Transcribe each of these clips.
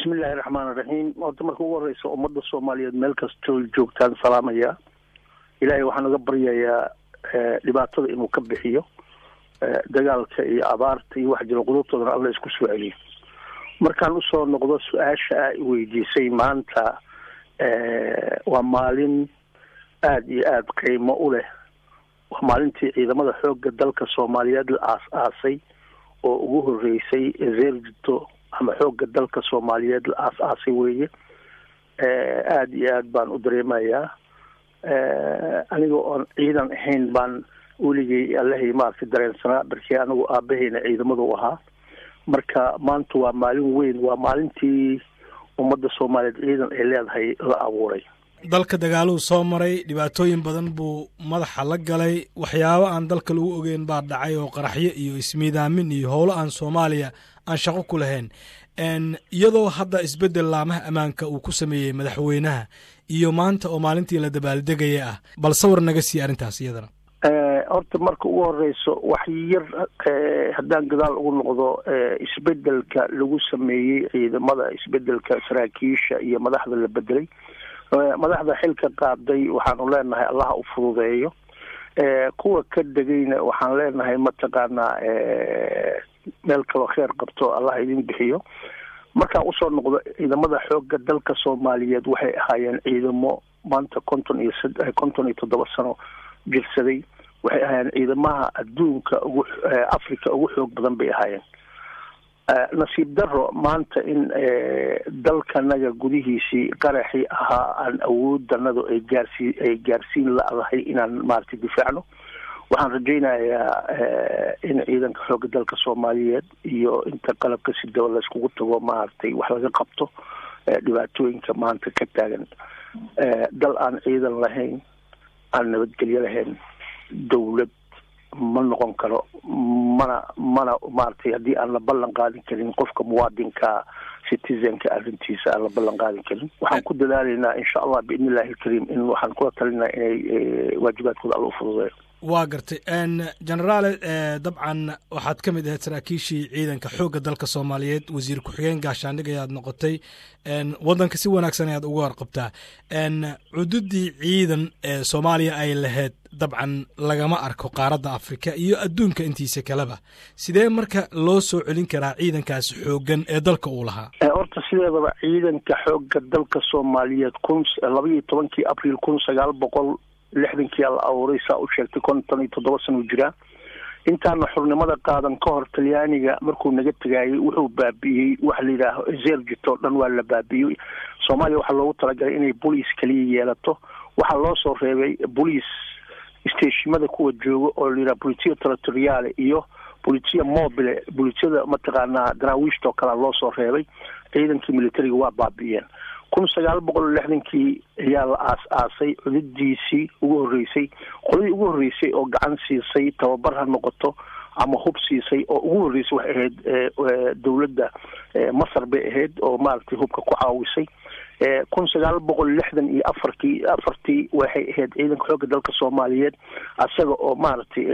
bismillahi raxmaan iraxiim horta marka ugu horeysa ummadda soomaaliyeed meel kastoo joogtaan salaamaya ilaahay waxaan uga baryayaa dhibaatada inuu ka bixiyo dagaalka iyo abaarta iyo wax jiro qudubtoodana alla isku soo celiyo markaan usoo noqdo su-aasha a weydiisay maanta waa maalin aada iyo aada qiimo u leh waa maalintii ciidamada xoogga dalka soomaaliyeed la aas-aasay oo ugu horeysay zerjito ama xoogga dalka soomaaliyeed la aas-aasay weeye aada iyo aad baan u dareemayaa aniga oon ciidan ahayn baan weligay allahay maaragtay dareensanaa barkii anigu aabahayna ciidamadu ahaa marka maanta waa maalin weyn waa maalintii ummadda soomaaliyeed ciidan ay leedahay la abuuray dalka dagaaluhu soo maray dhibaatooyin badan buu madaxa la galay waxyaabo aan dalka lagu ogeyn baa dhacay oo qaraxyo iyo ismiidaamin iyo howlo aan soomaaliya aan shaqo ku lahayn iyadoo hadda isbeddel laamaha ammaanka uu ku sameeyey madaxweynaha iyo maanta oo maalintii la dabaaldegaya ah bal sawir naga sii arrintaas iyadana horta marka ugu horeyso wax yar haddaan gadaal ugu noqdo isbedelka lagu sameeyey ciidamada isbedelka saraakiisha iyo madaxda la bedelay madaxda xilka qaaday waxaanu leenahay allaha u fududeeyo kuwa ka degayna waxaan leenahay mataqaanaa meel kaloo kheer qabto allah idin bixiyo markaan usoo noqdo ciidamada xoogga dalka soomaaliyeed waxay ahaayeen ciidamo maanta konton iyo konton iyo toddoba sano jirsaday waxay ahaayeen ciidamaha adduunka ugu africa ugu xoog badan bay ahaayeen nasiib daro maanta in dalkanaga gudihiisii qaraxii ahaa aan awooddanadu ay gaarsii ay gaarsiin la-dahay inaan maaragtay difaacno waxaan rajaynayaa in ciidanka xoogga dalka soomaaliyeed iyo inta qalabka sidaba layskugu tago maaragtay wax laga qabto dhibaatooyinka maanta ka taagan dal aan ciidan lahayn aan nabadgelyo lahayn dawlad ma noqon karo mana mana maaragtay haddii aan la ballan qaadin karin qofka muwaadinka citizenka arrintiisa aan la ballan qaadin karin waxaan ku dadaalaynaa insha allah biidni illahi alkariim in waxaan kula talinaa inay waajibaadkooda alla u fududeeyo waa gartay generaale dabcan waxaad ka mid ahayd saraakiishii ciidanka xoogga dalka soomaaliyeed wasiir ku-xigeen gaashaandhig ayaad noqotay waddanka si wanaagsan ayaad uga warqabtaa cududii ciidan ee soomaaliya ay lahayd dabcan lagama arko qaaradda afrika iyo adduunka intiisa kaleba sidee marka loo soo celin karaa ciidankaasi xooggan ee dalka uu lahaa horta sideedaba ciidanka xoogga dalka soomaaliyeed kun laba iyo tobankii abriil kun sagaal boqol lixdankii la abuuray saa u sheegtay konton iyo toddoba sano jiraa intaana xurnimada qaadan ka hor talyaaniga markuu naga tegaayay wuxuu baabi'iyey waxa la yidhaaho zerjito dhan waa la baabi'iyey soomaaliya waxaa loogu talagalay inay boliis kaliya yeelato waxaa loo soo reebay boliis steshimada kuwa jooga oo la yidhaha politia territoriale iyo politia mobile bolitiada mataqaanaa daraawiishta oo kalea loo soo reebay ciidankii militariga waa baabi'iyeen kun sagaal boqol lixdankii ayaa la aas-aasay cududiisii ugu horreysay qoladii ugu horreysay oo gacan siisay tababar ha noqoto ama hub siisay oo ugu horreysay waxay ahayd dowladda masar bay ahayd oo maaragtay hubka ku caawisay kun sagaal boqol lixdan iyo afarkii afartii waxay ahayd ciidanka xoogga dalka soomaaliyeed isaga oo maaragtay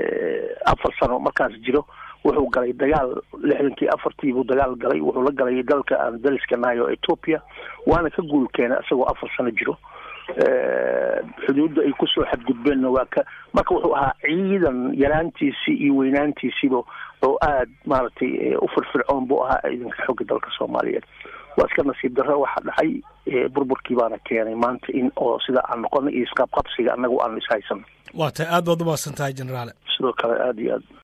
afar sano markaas jiro wuxuu galay dagaal lixdankii afartii buu dagaal galay wuxuu la galay dalka aan daliska nahay oo ethoopia waana ka guul keenay isagoo afar sano jiro xuduudda ay kusoo xadgudbeenna waa ka marka wuxuu ahaa ciidan yaraantiisii iyo weynaantiisiiba oo aada maaragtay u firfircoon buu ahaa ciidanka xooga dalka soomaaliyeed waa iska nasiib darro waxa dhacay burburkii baana keenay maanta in oo sida aan noqona iyo isqaabqabsiga annagu aan ishaysan waa tahay aad baad umaasan tahay generaale sidoo kale aada iyo aad